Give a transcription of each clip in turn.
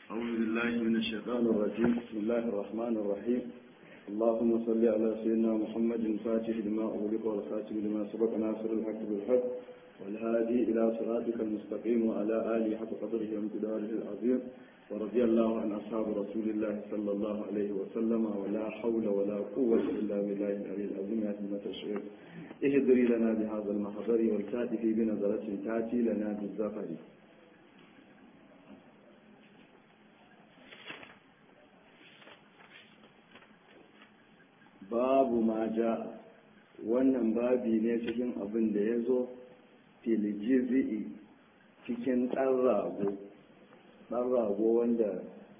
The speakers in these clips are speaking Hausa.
أعوذ بالله من الشيطان الرجيم بسم الله الرحمن الرحيم اللهم صل على سيدنا محمد الفاتح لما أغلق والخاتم لما سبق ناصر الحق بالحق والهادي إلى صراطك المستقيم وعلى آله حق قدره وامتداره العظيم ورضي الله عن أصحاب رسول الله صلى الله عليه وسلم ولا حول ولا قوة إلا بالله العلي العظيم يا همة الشيخ اهدري لنا بهذا المحضر والكاتف بنظرة تأتي لنا بالزفر babu ma ja wannan babi ne cikin abin da ya zo filijizi'i cikin ɗan rago ɗan rago wanda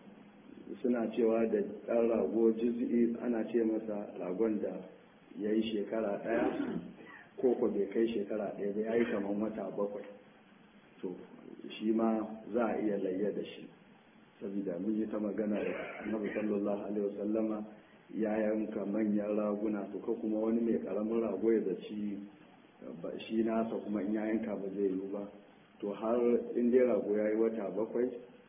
suna cewa da ɗan rago jizi'i ana ce masa ragon da ya yi shekara ɗaya ko ko bai kai shekara ɗaya ba ya yi kamar wata bakwai to shi ma za a iya layya da shi saboda mun yi ta magana da annabi sallallahu alaihi wasallama ya yanka manyan raguna to ka kuma wani mai karamin rago ya zaci shi nasa kuma in ya yanka ba zai yi ba to har in dai rago ya yi wata bakwai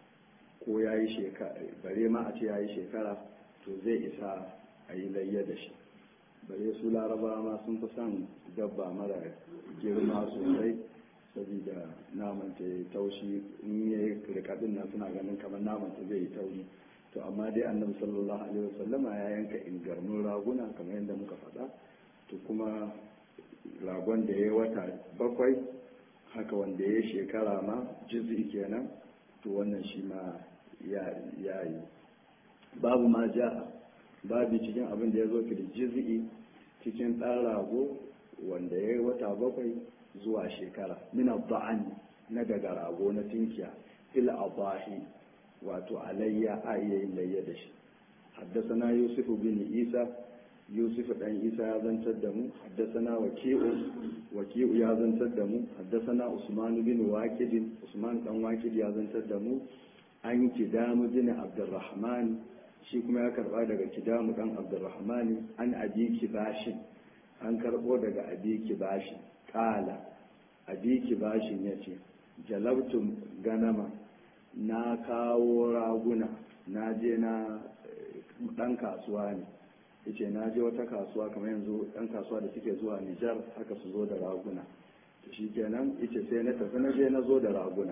ko ya yi shekara bare ma a ce ya yi shekara to zai isa a yi layya da shi bare su laraba ma sun fi son dabba mara girma sosai saboda naman ta yi taushi in ya yi rikadin nan suna ganin kamar naman ta zai yi tauri to amma dai annabi sallallahu alaihi wasallama ya yanka ingarmin raguna kamar yadda muka faɗa to kuma ragon da ya wata bakwai haka wanda ya shekara ma jizi kenan to wannan shi ma ya yi babu ma ja babu cikin abin da ya zo fil jizi cikin ɗan rago wanda ya yi wata bakwai zuwa shekara mina ba'an na daga rago na tinkiya fil abahi wato alayya a iya yin layya da shi haddasana yusufu bin isa yusufu dan isa ya zantar da mu haddasana waki'u waki'u ya zantar da mu haddasana usman bin waqidin usman dan waqid ya zantar da mu an kidamu bin abdurrahman shi kuma ya karba daga kidamu dan abdurrahman an abi kibashin an karbo daga abi kibashin kala abi kibashin yace jalabtum ganama na kawo raguna na je na dan kasuwa ne yace na je wata kasuwa kamar yanzu dan kasuwa da suke zuwa Nijar haka su zo da raguna to shikenan yace sai na tafi na je na zo da raguna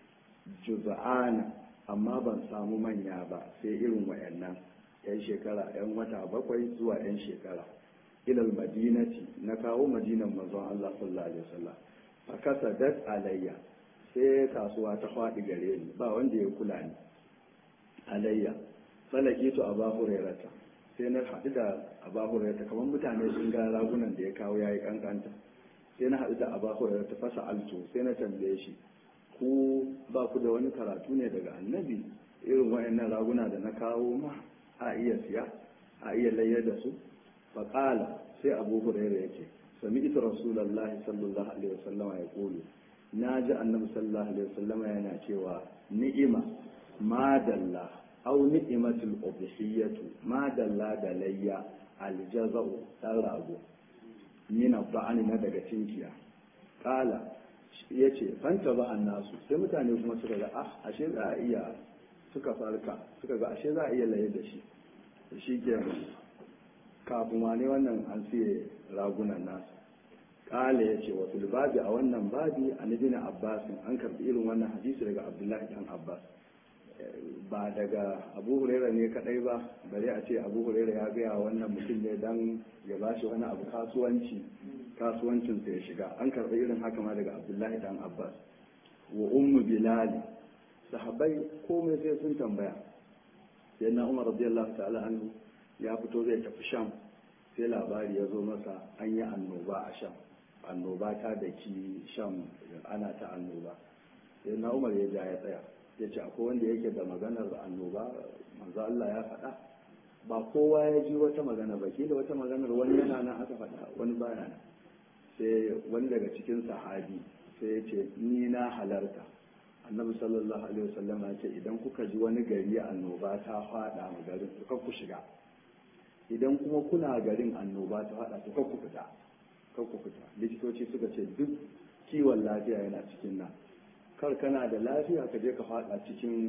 juz'ana amma ban samu manya ba sai irin wayannan yan shekara yan wata bakwai zuwa yan shekara ilal madinati na kawo madinan manzon Allah sallallahu alaihi wasallam fa kasadat alayya sai kasuwa ta faɗi gare ni ba wanda ya kula ni alayya falake to aba hurairata sai na haɗu da aba hurairata kamar mutane sun ga ragunan da ya kawo yayi kankanta sai na haɗu da aba hurairata fasa alto sai na tambaye shi ku ba ku da wani karatu ne daga annabi irin wayannan raguna da na kawo ma a iya siya a iya layar da su faƙala sai abu hurairata ya ce sami ita rasulallahi sallallahu alaihi wasallama ya ƙulu na ji annabi sallallahu alaihi wasallam yana cewa ni'ima madalla au ni'imatul ubhiyatu madalla da layya aljaza'u dan rago mina ba'ani na daga tinkiya kala yace fanta ba annasu sai mutane kuma suka ga ah ashe za a iya suka farka suka ga ashe za a iya laye da shi shi ke kafin wane wannan an siye ragunan nasu kala ya ce wa babi a wannan babi a nabina abbas an karbi irin wannan hadisi daga abdullahi dan abbas ba daga abu huraira ne kadai ba bari a ce abu huraira ya gaya wannan mutum ne dan ya ba shi wani abu kasuwanci kasuwancin ya shiga an karbi irin haka ma daga abdullahi dan abbas wa ummu bilali sahabbai komai sai sun tambaya sai na umar radiyallahu ta'ala anhu ya fito zai tafi sham sai labari ya zo masa an yi annoba a sham annoba ta da ki shan ana ta annoba sai na umar ya ja ya tsaya ya ce akwai wanda yake da maganar annoba manzo Allah ya faɗa ba kowa ya ji wata magana ba da wata maganar wani yana nan aka faɗa wani baya nan sai wani daga cikin sahabi sai ya ce ni na halarta annabi sallallahu alaihi wasallam ya ce idan kuka ji wani gari annoba ta faɗa ma garin ku ku shiga idan kuma kuna garin annoba ta faɗa to ku fita kan ku fita likitoci suka ce duk kiwon lafiya yana cikin nan kar kana da lafiya ka je ka fada cikin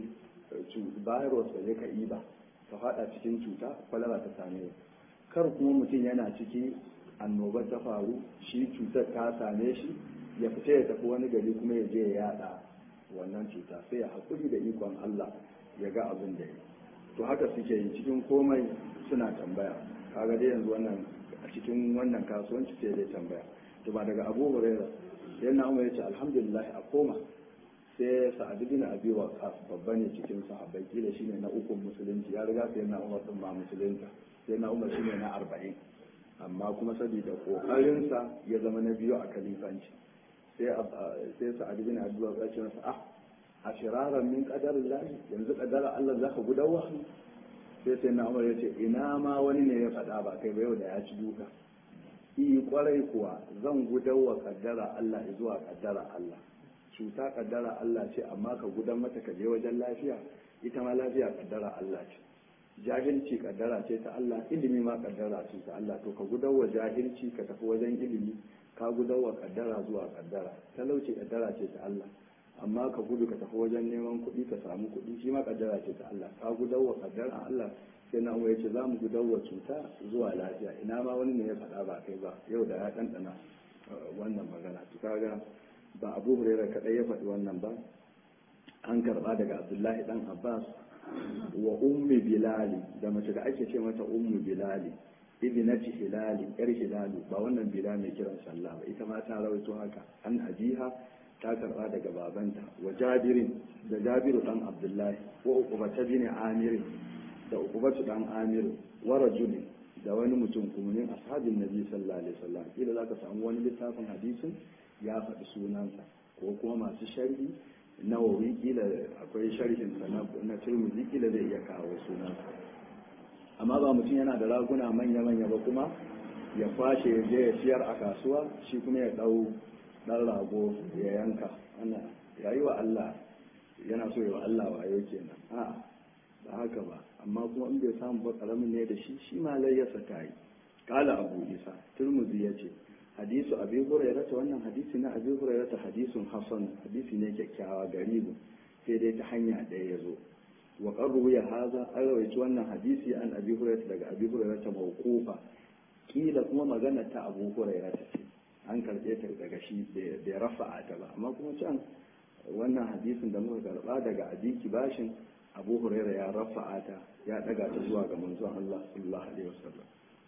virus da ya ka iba ka fada cikin cuta kwalara ta same kar kuma mutum yana ciki annobar ta faru shi cutar ta same shi ya fita ya tafi wani gari kuma ya je ya yada wannan cuta sai ya haƙuri da ikon Allah ya ga abin da ya to haka suke yi cikin komai suna tambaya kaga dai yanzu wannan a cikin wannan kasuwanci sai dai tambaya to ba daga Abu Hurairah sai na Umar yace alhamdulillah a koma sai Sa'ad bin Abi Waqqas babba ne cikin sahabbai kila shine na ukun musulunci ya riga sai na Umar din ma musulunta sai na Umar shine na 40 amma kuma saboda kokarinsa ya zama na biyu a kalifanci sai sai Sa'ad bin Abi Waqqas ya ce ah a shiraran min qadarin lahi yanzu qadara Allah zaka gudawa sai sai na Umar ya ce ina ma wani ne ya faɗa ba kai ba yau da ya ci duka yi kwarai kuwa zan gudawa kaddara Allah zuwa kaddara Allah cuta kaddara Allah ce amma ka gudan mata ka je wajen lafiya ita ma lafiya kaddara Allah ce jahilci kaddara ce ta Allah ilimi ma kaddara ce ta Allah to ka gudawa jahilci ka tafi wajen ilimi ka gudawa kaddara zuwa kaddara talauci kaddara ce ta Allah amma ka gudu ka tafi wajen neman kuɗi ka samu kuɗi shi ma kaddara ce ta Allah ka gudawa kaddara Allah sai na ya ce za mu gudawa cuta zuwa lafiya ina ma wani ne ya faɗa ba kai ba yau da ya ɗanɗana wannan magana to kaga ba abu hurairah kaɗai ya faɗi wannan ba an karɓa daga abdullahi ɗan abbas wa ummi bilali da mace da ake ce mata ummu bilali ibnati hilali yar hilalu ba wannan bila mai kiran sallah ba ita ma ta rawaito haka an ajiha ta karba daga babanta wa jabirin da jabiru dan abdullahi wa uqbata bin amir da uqbatu dan amir wa rajulin da wani mutum kuma ne ashabin nabi sallallahu alaihi wasallam kila zaka samu wani littafin hadisin ya faɗi sunansa ko kuma masu sharhi nawawi kila akwai sharhin sa na turmuzi kila zai iya kawo sunansa amma ba mutum yana da raguna manya-manya ba kuma ya kwashe ya je ya siyar a kasuwa shi kuma ya ɗau ɗan rago ya yanka ana ya yi wa Allah yana so ya wa Allah wayo kenan a ba haka ba amma kuma in bai samu ba karamin ne da shi shi ma layyarsa ta yi kala abu isa turmuzi ya ce hadisu abi hurairata wannan hadisi na abi hurairata hadisun hasan hadisi ne kyakkyawa garibu sai dai ta hanya ɗaya ya zo wa qarru ya haza an rawaito wannan hadisi an abi hurairah daga abi hurairah ta mawqufa kila kuma magana ta abu hurairah ta ce an karbe ta daga shi bai rafa'a ta ba amma kuma can wannan hadisin da muka karba daga abiki bashin abu hurairah ya rafa'a ta ya daga ta zuwa ga manzon Allah sallallahu alaihi wasallam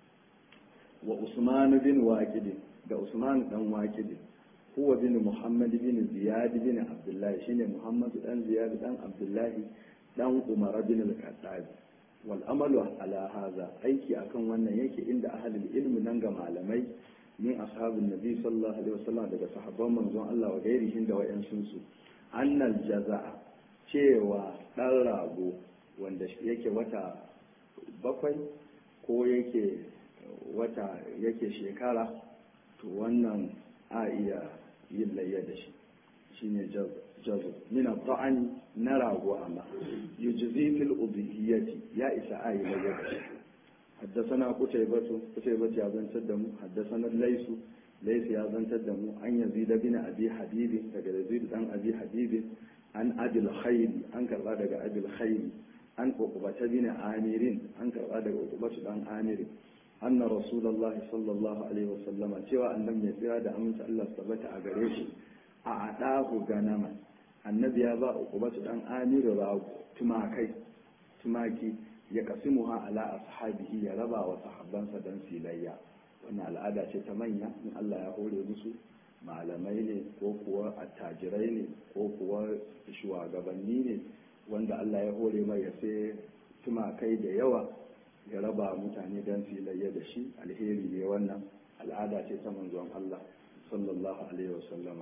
wa usman bin waqid da usman dan waqid huwa bin muhammad bin ziyad bin abdullah shine muhammad dan ziyad dan abdullah dan umar bin al-khattab wal amalu ala hadha aiki akan wannan yake inda ahlul ilmi nan ga malamai min ashabin nabi sallallahu alaihi wasallam daga sahabban manzon Allah wa gairihin da wayansun su annal jaza'a cewa dan rago wanda yake wata bakwai ko yake wata yake shekara to wannan a iya yin layya da shi shine jazo min ta'ani na rago amma yujzi fil udhiyati ya isa ayi layya da shi حدثنا قتيبة قتيبة يا بن تدم حدثنا الليث ليس يا بن تدم عن يزيد بن أبي حبيب دقى يزيد عن أبي حبيب عن أبي الخير عن كربا دقى أبي الخير عن عقبة بن عامر عن كربا دقى عقبة بن عامر أن رسول الله صلى الله عليه وسلم سوى أن لم يسير دا أمس الله ثبت أغريش أعطاه غنما النبي يبا عقبة بن عامر راو تماكي تماكي ya kasimuha ala ashabihi ya raba wa sahabbansa dan filayya wannan al'ada ce ta manya in Allah ya hore musu malamai ne ko kuwa attajirai ne ko kuwa shugabanni ne wanda Allah ya hore mai ya sai tumakai da yawa ya raba mutane dan filayya da shi alheri ne wannan al'ada ce ta manzon Allah sallallahu alaihi wasallama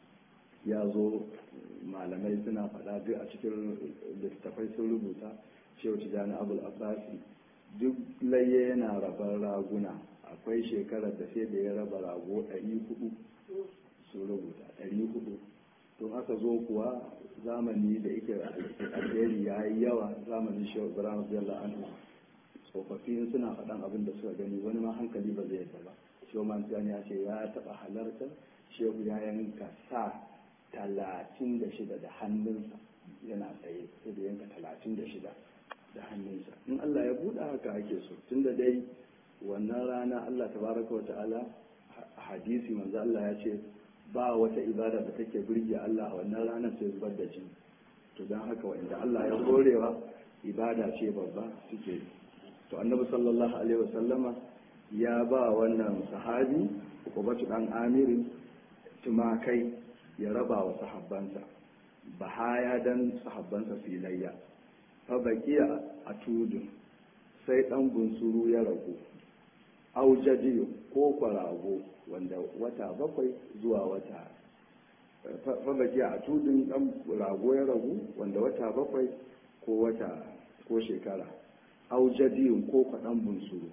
ya zo malamai suna faɗa duk a cikin littattafai sun rubuta shehu tijjani abul abbasi duk laye yana rabar raguna akwai shekarar da sai da ya raba rago 400 sun rubuta 400 tun aka zo kuwa zamani da yake alheri ya yi yawa zamanin shehu ibrahim radiyallahu anhu tsofaffi suna faɗan abin da suka gani wani ma hankali ba zai yadda ba shehu mantiyan ya ce ya taɓa halartar shehu ya yanka sa talatin da shida da hannunsa yana tsaye sai da yanka talatin da shida da hannunsa in Allah ya buɗe haka ake so tunda dai wannan rana Allah tabaraka wa ta'ala hadisi manzo Allah ya ce ba wata ibada da take burge Allah a wannan ranar sai zubar da jini to don haka wanda Allah ya horewa ibada ce babba suke to annabi sallallahu alaihi wasallama ya ba wannan sahabi ukubatu dan amirin tumakai ya raba wa sahabbansa bahaya dan sahabbansa filayya fa baqiya a tudun sai dan bunsuru ya ragu aujadiyo ko kwarago wanda wata bakwai zuwa wata fabaki a tudun dan rago ya ragu wanda wata bakwai ko wata ko shekara aujadiyo ko kwaɗan bunsuru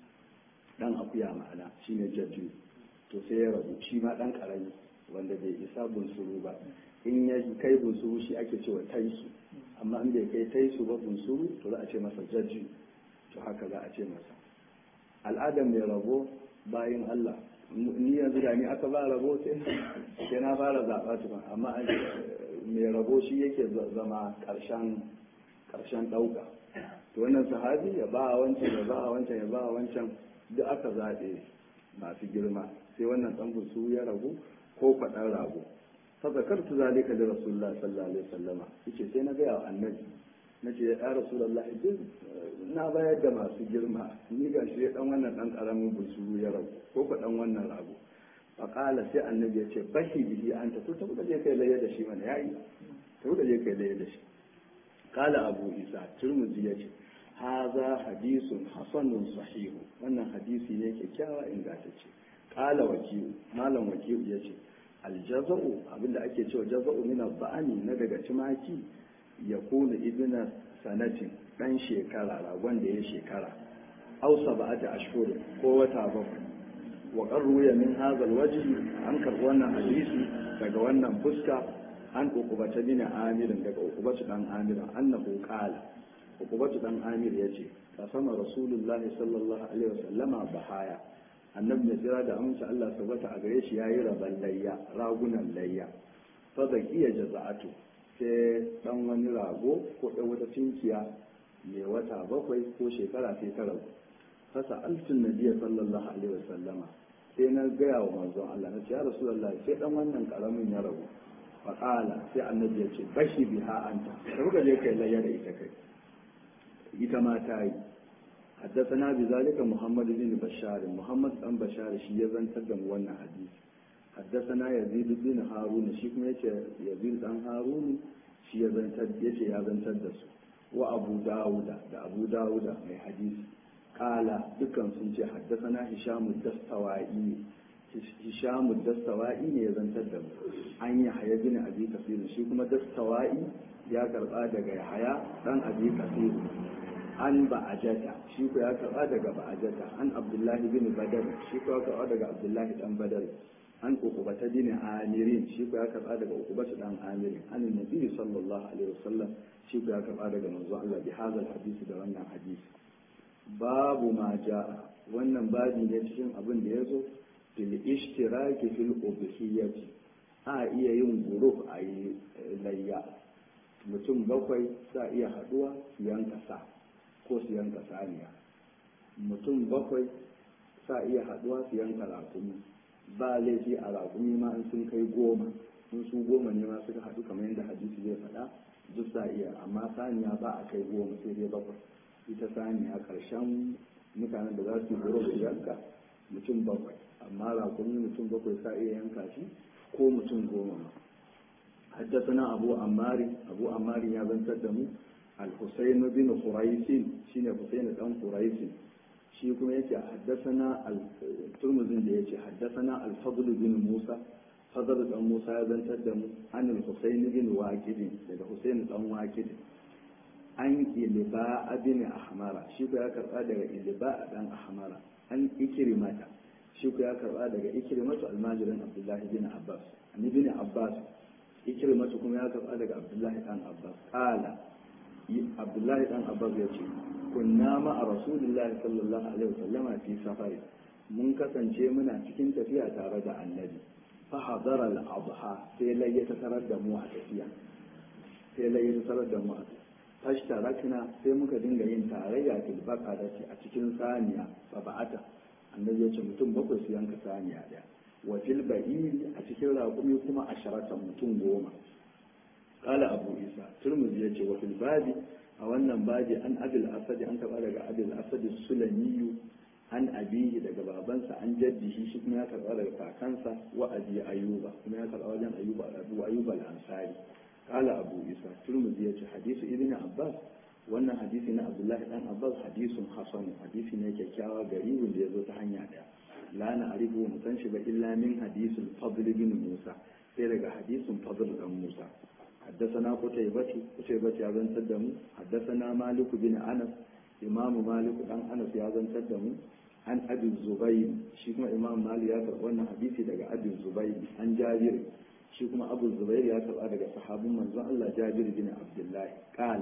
dan akuya ma'ana shine jadiyo to sai ya ragu shi ma dan karami wanda bai isa bunsuru ba in ya kai bunsuru shi ake cewa taisu amma in bai kai taisu ba bunsuru to za a ce masa jadiyo to haka za a ce masa al'adar mai rabo bayan Allah ni yanzu da ni aka ba rabo sai na fara zaɓa tukun amma mai rabo shi yake zama ƙarshen ƙarshen ɗauka to wannan sahabi ya ba wancan ya ba wancan ya ba wancan duk aka zaɓe masu girma sai wannan ɗan su ya ragu ko faɗan rago fa zakartu zalika da rasulullah sallallahu alaihi wasallama yace sai na ga wa annabi na ce ya rasulallah duk na bayar da masu girma ni ga shi dan wannan dan karamin busu ya rabu ko ka dan wannan rago faqala sai annabi ya ce bahi bihi anta ko ta je kai laye da shi mana yayi ta je kai laye da shi qala abu isa turmuzi ya ce haza hadisun hasanun sahihu wannan hadisi ne kyakkyawa ingantacce qala wakiyu malam wakiyu ya ce aljaza'u abinda ake cewa jaza'u min ba'ani na daga tumaki ya kuna ibina sanatin ɗan shekara ragon da ya shekara ausa ba ta ashhur ko wata bakwai wa qarruya min hazal waji an karɓi wannan hadisi daga wannan fuska an ukubata bin amirin daga ukubatu dan amir annahu qala ukubatu dan amir yace kasama rasulullah sallallahu alaihi wasallama bahaya annabi mai tsira da amince Allah tabbata a gare shi yayi raban layya ragunan layya fa zakiya jaza'atu sai dan wani rago ko ɗan wata tinkiya mai wata bakwai ko shekara sai ta ragu fasa alfin nabiya sallallahu alaihi wasallama sai na gaya wa manzon Allah na ce ya rasulullah sai dan wannan karamin ya ragu faqala sai annabi ya ce bashi biha anta sai kuka je kai layya da ita kai ita ma ta yi حدثنا بذلك محمد بن بشار محمد بن بشار shi ya zantar da mu wannan hadisi حدثنا يزيد بن هارون shi kuma yace Yazid dan Harun shi ya zantar yace ya zantar da su wa Abu Dawuda da Abu Dawuda mai hadisi kala dukan sun ce haddathana Hisham ad-Dastawai Hisham ad-Dastawai ne ya zantar da mu an yi Haya bin Abi Kasir shi kuma Dastawai ya karba daga Yahaya dan Abi Kasir an ba'ajata shi ko ya karba daga ba'ajata an Abdullahi bin Badar shi ko ya karba daga Abdullahi dan Badar an ukubata bin amirin shi ko ya karba daga ukubata dan amirin an nabi sallallahu alaihi wasallam shi ko ya karba daga manzo Allah bi hadal hadisi da wannan hadisi babu ma jaa wannan babi ne cikin abin da yazo fil ishtiraki fil ubhiyati a iya yin guruf a yi layya mutum bakwai sa iya haduwa su yanka sa ko su yanka saniya mutum bakwai sa iya haduwa su yanka rakumi ba laifi a raƙumi ma in sun kai goma in su goma ne ma suka haɗu kamar yadda hadisi zai faɗa duk sa iya amma saniya ba a kai goma sai dai bakwai ita saniya ƙarshen mutanen da za su yi goro da yanka mutum bakwai amma raƙumi mutum bakwai sa iya yanka shi ko mutum goma ma حدثنا أبو عمار أبو عمار يا بن تدمو الحسين بن قريش شين حسين بن قريش shi kuma yake haddasana turmuzin da yake haddasana al-fadl bin Musa fadl dan Musa ya zantar da mu an al-Husayn bin Waqid daga Husayn dan Waqid an iliba abin ahmara shi ko ya karba daga iliba dan ahmara an ikrimata shi ko ya karba daga ikrimatu almajirin Abdullah bin Abbas an ibn Abbas ikrimatu kuma ya karba daga Abdullah dan Abbas qala Abdullah dan Abbas ya ce kunna ma a rasulullahi sallallahu alaihi wasallama fi safari mun kasance muna cikin tafiya tare da annabi fa hadara al-adha sai lai ya tarar da mu a tafiya sai lai sarar da mu fashtarakna sai muka dinga yin tarayya fil baqarati a cikin saniya sab'ata annabi ya ce mutum bakwai su yanka saniya daya wa fil ba'iri a cikin raƙumi kuma asharatan mutum goma qala abu isa turmuzi ya ce wa fil babi a wannan babi an abil asadi an taba daga abil asadi sulamiyu an abihi daga babansa an jaddihi shi kuma ya karba daga kakansa wa abi ayuba kuma ya karba wajen ayuba abu ayuba al-ansari qala abu isa turmuzi ya ce hadisu ibn abbas wannan hadisi na abdullahi dan abbas hadisun hasan hadisi ne kyakkyawa garibin da ya zo ta hanya daya la na arifu mu san shi ba illa min hadisul fadl bin musa sai daga hadisin fadl dan musa حدثنا قتيبة قتيبة يا بن تدم حدثنا مالك بن أنس إمام مالك بن أنس يا بن تدم عن أبي الزبير شيكما إمام مالك يا ترى حديثي دقى أبي الزبير عن جابر شيكما أبو الزبير يا ترى دقى صحاب من الله جابر بن عبد الله قال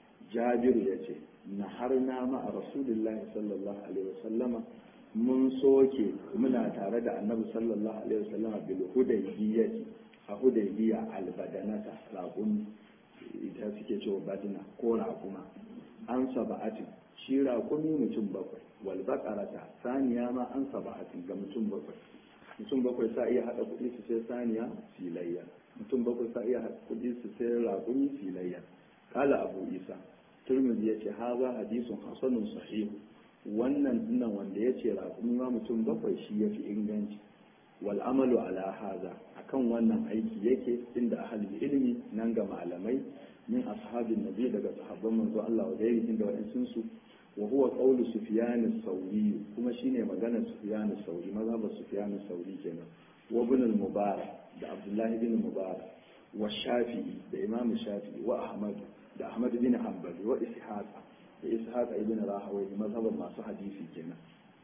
جابر يجي نحرنا مع رسول الله صلى الله عليه وسلم mun soke muna tare da annabi sallallahu alaihi wasallam bil hudaybiyati a hudaybiya albadanata raƙumi ita suke cewa badina ko raƙuma an saba'atin shi raƙumi mutum bakwai wal baqarata saniya ma an saba'atin ga mutum bakwai mutum bakwai sa iya hada kuɗi su sai saniya filayya mutum bakwai sa iya hada kuɗi su sai raƙumi filayya kala abu isa turmizi ya ce haza hadisun hasanun sahihu wannan dinnan wanda ya ce raƙumi ma mutum bakwai shi ya fi inganci wal amalu ala haza akan wannan aiki yake inda ahli ilmi nan ga malamai min ashabin nabi daga sahabban manzo Allah wa gairi inda wa'ansun su wa huwa qawlu sufyan as-sawri kuma shine maganar sufyan as-sawri mazhabar sufyan as-sawri kenan wa ibn al-mubarak da abdullahi bin mubarak wa shafi'i da imam shafi'i wa ahmad da ahmad bin hanbal wa ishaq da ishaq ibn rahawai mazhabar masu hadisi kenan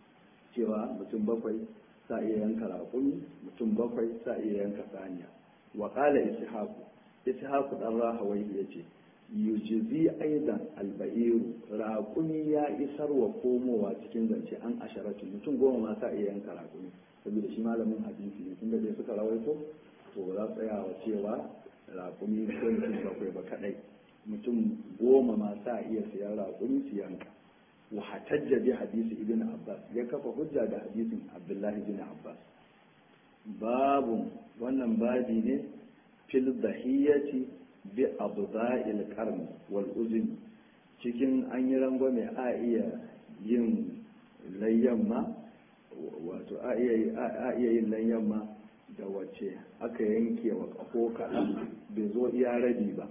cewa mutum bakwai sa iya yanka raƙumi mutum bakwai sa iya yanka saniya wa qala ishaku ishaku dan rahawai yace yujizi aidan alba'iru raƙumi ya isar wa komowa cikin zance an asharatu mutum goma ma sa iya yanka raƙumi saboda shi malamin hadisi ne tunda dai suka rawaito to ba za su tsaya wa cewa raƙumi ko mutum bakwai ba kadai mutum goma ma sa iya siyan raƙumi su yanka wa hatajja bi hadisi ibn abbas ya kafa hujja da hadisin abdullahi bin abbas babu wannan babi ne fil dahiyati bi abda'il qarn wal uzun cikin an yi rangwame a iya yin layyan ma wato a iya yin layyan ma da wace aka yanke wa kafo kaɗan bai zo iya rabi ba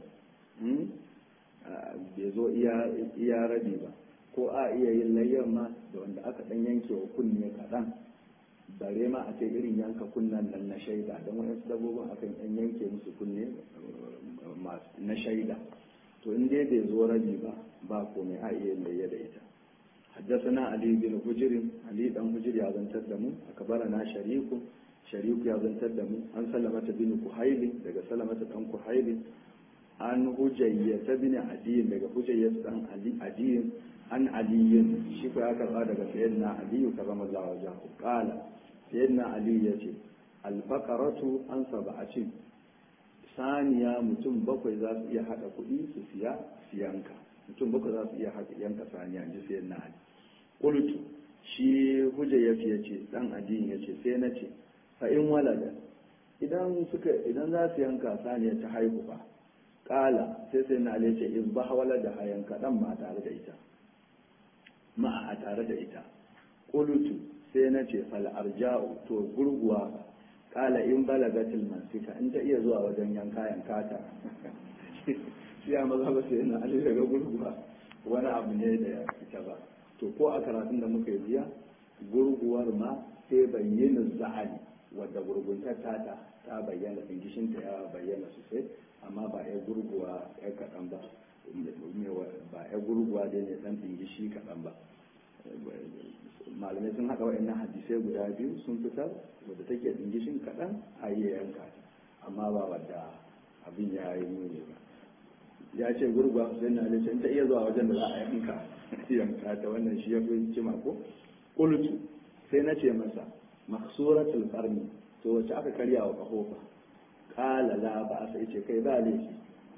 bai zo iya rabi ba ko a iya yin layyan ma da wanda aka ɗan yanke wa kunne kaɗan bare ma a ce irin yanka kunnen nan na shaida don waɗansu dabbobin akan ɗan yanke musu kunne na shaida to in dai bai zo rabi ba ba komai a iya layya da ita حدثنا علي بن حجر علي بن حجر يا زنتر دمو أكبرنا شريك شريك يا زنتر دمو عن سلمة بن كحيل دقى سلمة بن كحيل عن حجية بن عدي دقى حجية بن عدي عن علي شكو أكبر دقى سيدنا علي كرم الله وجهه قال سيدنا علي يتي البقرة عن سبعة saniya mutum bakwai za su iya haɗa kuɗi su siya siyanka mutum bakwai za su iya haɗa yanka saniya ji sai na ali qultu shi hujja ya fiye ce dan addini ya ce sai na ce fa in walada idan suka idan za su yanka saniya ta haihu ba kala sai sai na ali ce in ba walada ha yanka dan ma tare da ita ma a tare da ita qultu sai na ce fal arja'u to gurguwa kala in balagatil mansika in ta iya zuwa wajen yanka yanka ta shi ya maza ba sai na ali daga gurguwa wani abu ne da ya fita ba to ko a karatun da muka yi jiya gurguwar ma sai bayyana za'ali wadda gurguntar tata ta bayyana dingishinta ya bayyana sosai amma ba ya gurguwa ya kaɗan ba ba ya gurguwa dai ne dan dingishi kaɗan ba malamai sun haɗa wa'annan hadisai guda biyu sun fitar wadda take dingishin kaɗan a yi yanka amma ba wadda abin ya yi nuni ba ya ce gurgwa sai na da ta iya zuwa wajen da za a yanka yanka ta wannan shi ya fi cima ko qultu sai na ce masa maksuratul qarni to wacce aka karya wa kahofa qala la ba sai ce kai ba laifi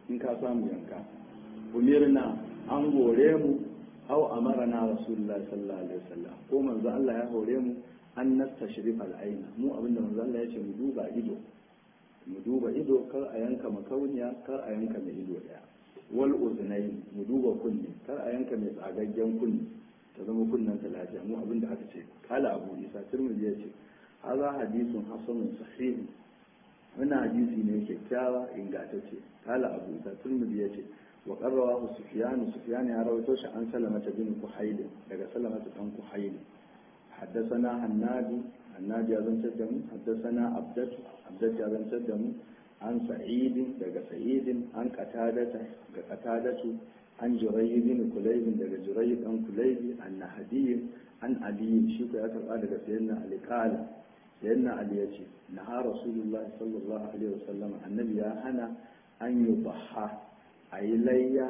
in ka samu yanka umirna an hore mu aw amarana rasulullahi sallallahu alaihi wasallam ko manzo Allah ya hore mu an nastashrif al-aina mu abinda manzo Allah ya ce mu duba ido mu duba ido kar a yanka makauniya kar a yanka mai ido daya wal uznayn mu duba kunni kar a yanka mai tsagaggen kunni ta zama kunnan ta lafiya mu abinda aka ce kala abu isa tirmidhi ya ce hadha hadithun hasanun sahih wannan hadisi ne kyakkyawa ingantacce kala abu isa tirmidhi ya ce wa qarrawahu sufyan sufyan ya rawaito shi an salamata bin kuhayl daga salamata dan kuhayl حدثنا هنادي هنادي أذن تدم حدثنا عبدت عبدت أذن تدم عن سعيد دقى سعيد عن قتادة قتادة عن جري بن كليب دقى جري بن كليب عن نهدي عن علي شيك أتبع دقى سيدنا علي قال سيدنا علي يجي نهى رسول الله صلى الله عليه وسلم النبي يا هنا أن يضحى أي ليا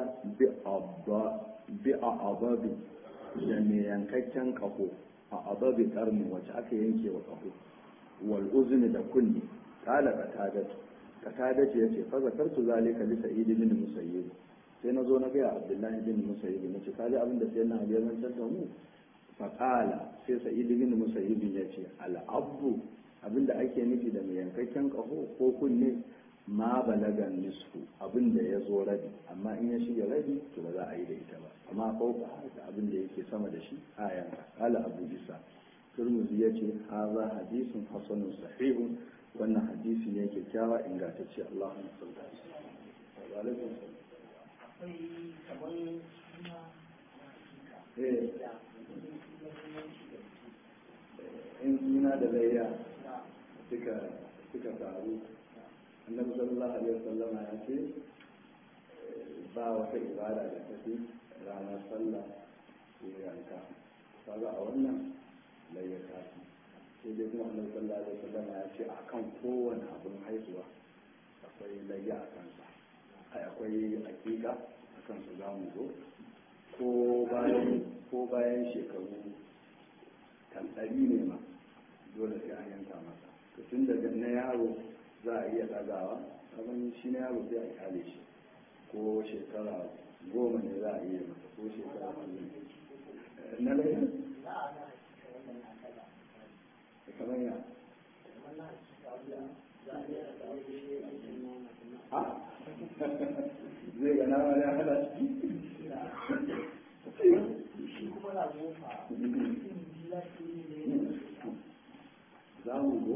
بأعضاب جميعا كتن كفو a ababi karni wacce aka yanke wa kafu wal uzni da kunni kala qatadatu qatadatu yace fa zakartu zalika li sa'id bin musayyib sai nazo na ga abdullahi bin musayyib nace kaji abin da sai na ali ya zantar da mu fa qala sai sa'id bin musayyib yace al abu abinda ake nufi da mai yankakken kaho ko kunne ma balagan nisfu abin da ya zo rabi amma in ya shiga rabi to ba za a yi da ita ba amma fauka haka abin da yake sama da shi a yanka kala abu isa turmuzi ya ce haza hadisun hasanun sahihun wannan hadisi ne kyakkyawa ingantacce allahun sauka in suna da layya suka faru annabi sallallahu alaihi wasallam ya ce ba wata ibada da ta fi ranar sallah sai yanka kaga a wannan layyaka sai dai kuma annabi sallallahu alaihi wasallam ya ce akan kowane abin haihuwa akwai layya a kansa ai akwai hakika a kansa za mu zo ko bayan ko bayan shekaru kan ɗari ne ma dole sai an yanka masa to tun daga na yaro za a iya ɗagawa abin shi na yaro sai a kyale shi ko shekara goma ne za a iya masa ko shekara hannu na laifin kamar ya zai gana wani hada shi kuma na gofa za mu zo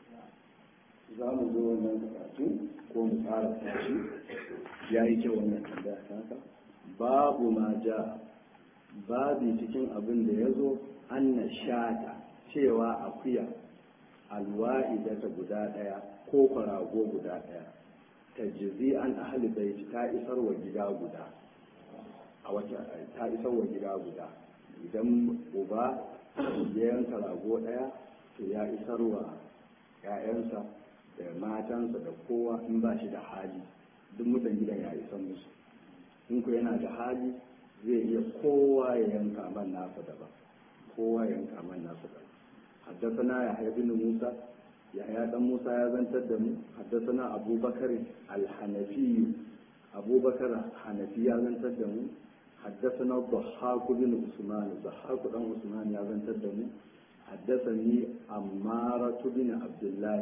za mu zo wannan karatu ko mu tsara tashi ya yi kyau wannan tambaya ta haka babu ma ja babi cikin abin da ya zo an na shata cewa akuya alwa'idata guda ɗaya ko kwarago guda ɗaya ta jizi an ahli baiti ta isar wa gida guda a wata ta isar wa gida guda idan uba ya yanka rago ɗaya to ya isar wa 'ya'yansa da matansa da kowa in ba shi da hali duk mutan gidan ya isar musu in ku yana da hali zai iya kowa ya yanka man nasa daban kowa ya yanka man nasa daban حدثنا يحيى بن موسى يحيى بن موسى يا زنتر حدثنا أبو بكر الحنفي أبو بكر الحنفي يا زنتر حدثنا الضحاك بن عثمان الضحاك بن عثمان يا زنتر حدثني أمارة بن عبد الله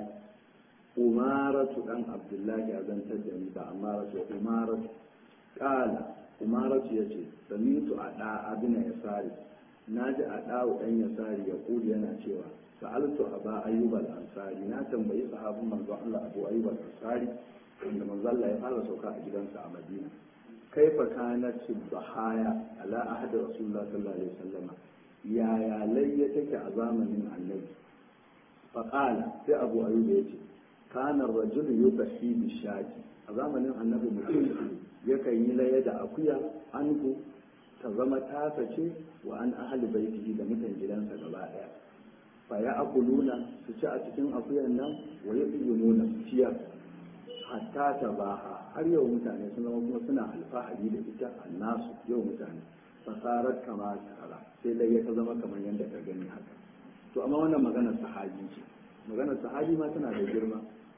أمارة بن عبد الله يا زنتر بأمارة أمارة قال أمارة يجي سمعت أداء بن يساري na ji a ɗawo ɗan yasari ya kuli yana cewa sa'altu aba ayyub al-ansari na tambayi sahabin manzon Allah abu ayyub al-ansari wanda manzon Allah ya fara sauka a gidansa a Madina kaifa kanat subhaya ala ahad rasulullah sallallahu alaihi wasallam yaya layya take a zamanin annabi fa qala sai abu ayyub ya ce kana rajul yubahi bi shati a zamanin annabi mutum yakan yi layya da akuya anhu ta zama tasa ce wa an ahli baitihi da mutan gidansa gaba daya fa ya akuluna su ci a cikin akuyan nan wa ya nuna su ciyar hatta ta baha har yau mutane sun zama kuma suna alfahari da ita annasu yau mutane fasarar kama tara sai dai ya ta zama kamar yadda ka gani haka to amma wannan maganar sahabi ce maganar sahabi ma tana da girma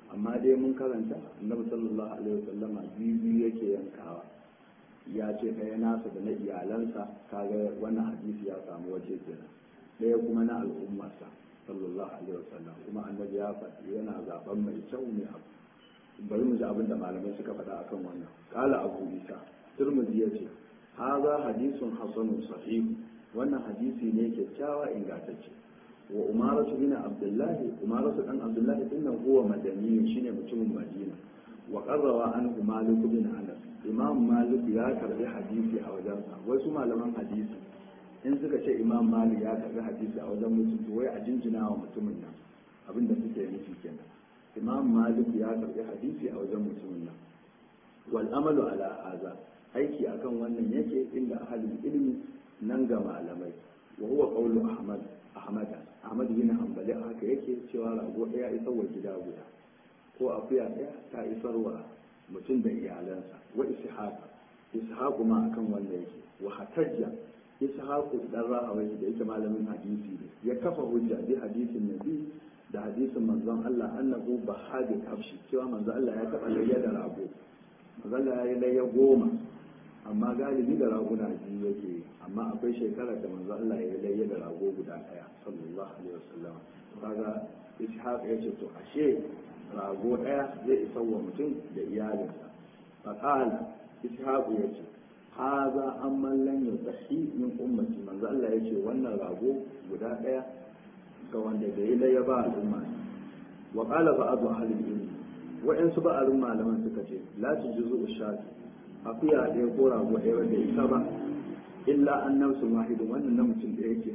amma dai mun karanta annabi sallallahu alaihi wasallama biyu yake yankawa ya ce ɗaya nasa da na iyalansa kaga wannan hadisi ya samu waje kenan ɗaya kuma na al'ummarsa sallallahu alaihi wasallam kuma annabi ya faɗi yana zaben mai kyau mai abu bari mu ji abin da malamai suka faɗa akan wannan kala abu isa turmuzi ya ce haza hadisun hasanun sahih wannan hadisi ne kyakkyawa ingantacce wa umaratu bin abdullahi umaratu dan abdullahi dinnan huwa madani shine mutumin madina wa qarrawa anhu malik bin anas imam malik ya karbi hadisi a wajensa wasu malaman hadisi in suka ce imam malik ya karbi hadisi a wajen mutum to wai a jinjina wa mutumin nan abinda suke nufi kenan imam malik ya karbi hadisi a wajen mutumin nan wal amalu ala haza aiki akan wannan yake inda ahalin ilmi nan ga malamai wa huwa qawlu ahmad ahmad ahmad bin hanbali haka yake cewa rago daya isar wa gida guda ko akuya daya ta isarwa mutum da iyalansa wa ishaq ishaq ma akan wanda yake wa hatajja ishaq dan rahawai da yake malamin hadisi ne ya kafa hujja bi hadisin nabi da hadisin manzon Allah annahu bahadi kafshi cewa manzon Allah ya taba layya da rago manzon Allah ya yi layya goma amma galibi da raguna biyu yake amma akwai shekarar da manzo Allah ya layya da rago guda daya sallallahu alaihi wasallam kaga ishaq ya ce to ashe rago daya zai isa wa mutum da iyalinsa fa qala ishaq ya ce haza amman lam yusahi min ummati manzo Allah ya ce wannan rago guda daya ga wanda bai layya ba al'umma wa qala ba'd ahli ilmi wa'ansu ba'alun malaman suka ce la tujuzu ushati akuya ɗaya ko rago ɗaya wanda ita ba illa an nafsu wahidun wannan na mutum ɗaya ke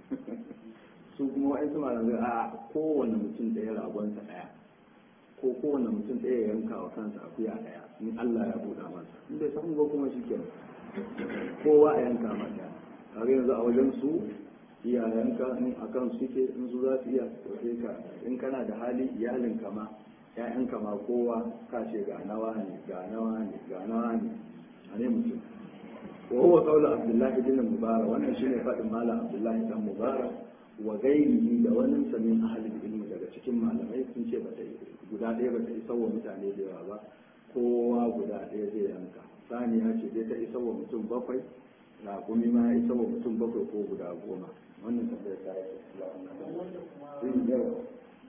su kuma wa'ansu malamai a kowane mutum ɗaya ragonsa ɗaya ko kowane mutum ɗaya ya yanka wa kansa akuya ɗaya in Allah ya buɗa masa in bai samu ba kuma shikenan kowa a yanka masa kaga yanzu a wajen su iyayenka in akan suke in su za su iya sai ka in kana da hali iyalinka ma ‘ya'yanka ma kowa ka ce ga nawa ne ga nawa ne ga nawa ne a ne mutum wa huwa qawlu abdullahi bin mubarak wannan shine fadin malam abdullahi dan mubarak wa gairihi da wani samin ahalin ilmi daga cikin malamai sun ce bata guda ɗaya bata isa wa mutane da yawa ba kowa guda ɗaya zai yanka saniya ce dai ta isa wa mutum bakwai raƙumi ma ya isa wa mutum bakwai ko guda goma wannan tambayar ta yi sun yawa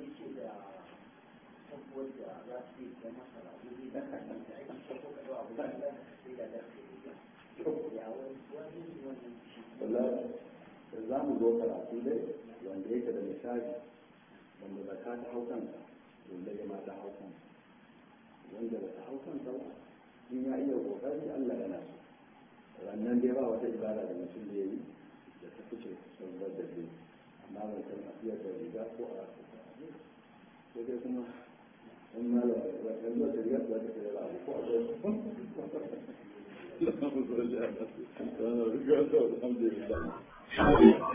wadda za su yi da masa rabu ne da kan da ake ko ka abu da za ka sai da da ya wani wannan shi za mu zo karatu dai wanda yake da misali wanda ba ta ta hau kansa wanda ya ma ta hau kansa wanda ba ta hau kansa ba in ya iya kokari Allah yana so wannan dai ba wata ibada da mutum da yi da ta fice sauran da zai amma ban san a fiye da riga ko a ko dai kuma in ma da yanzu da riga za ta kai abu ko a zai Alhamdulillah.